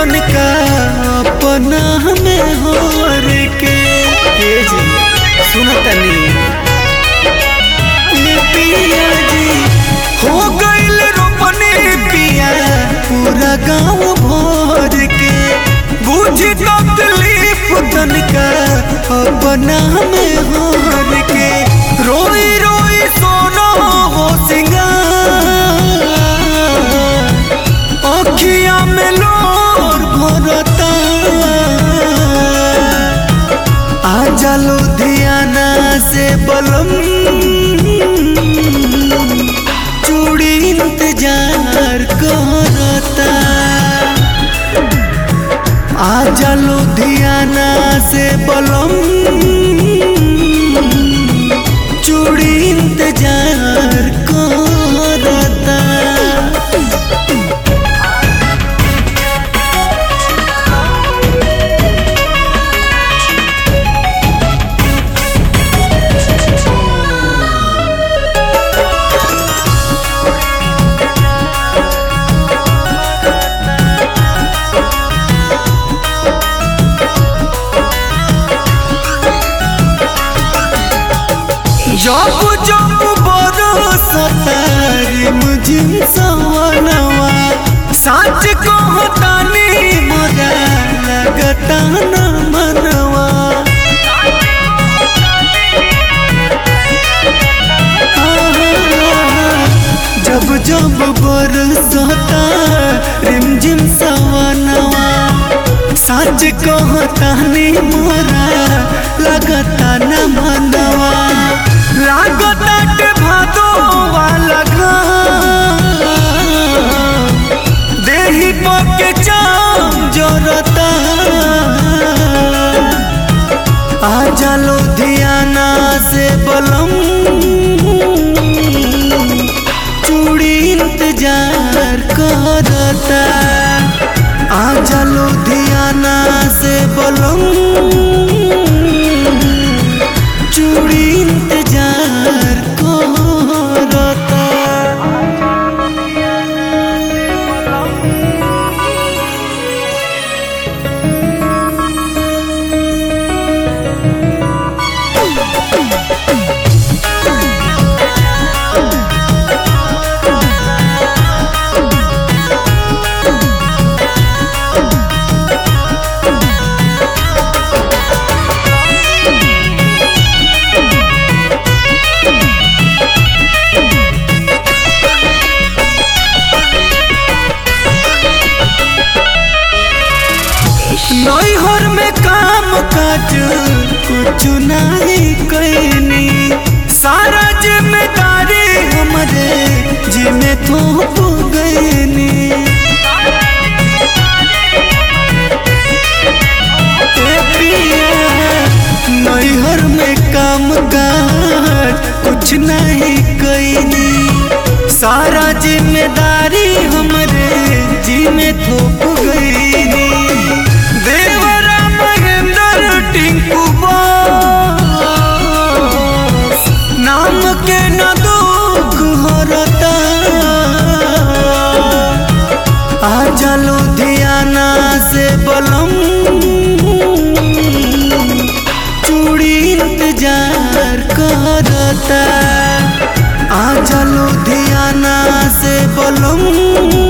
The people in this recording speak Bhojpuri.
तनिका अपना में होर के हे जी सुन तनी ये पिया जी हो गइल रोपने पिया पूरा गांव भर के बुझी तकलीफ तनिका अपना में होर के रोई रोई सोना हो सिंगार अखिया में लोर भरता आजा लुधियाना से बलम चूड़ी इंतजार करता आजा लुधियाना से बलम चूड़ी इंतजार करता जब जब बरसतारी मुझे सवनवा सच कहतानी मोरा लगता न मनवा जब जब बरसता रिमझिम सवनवा सच कहतानी मोरा लगता न मनवा लागता के भादो वाला घाम देही पके चाम जरता आजा लुधियाना से बलम चूड़ी इंतजार करता आजा लुधियाना से बलम चूड़ी इंतजार करता नैहर में काम काज कुछ नहीं कैनी सारा जिम्मेदारी हमरे जिम्मे थोप गईनी ए पिया, नैहर में काम काज कुछ नहीं कैनी सारा जिम्मेदारी हमरे जिम्मे थोप गईनी देवरा महेंद्र टिंकू बॉस नाम के न दुख हरता आजा लुधियाना से बलम चूड़ी इंतजार करता आजा लुधियाना से बलम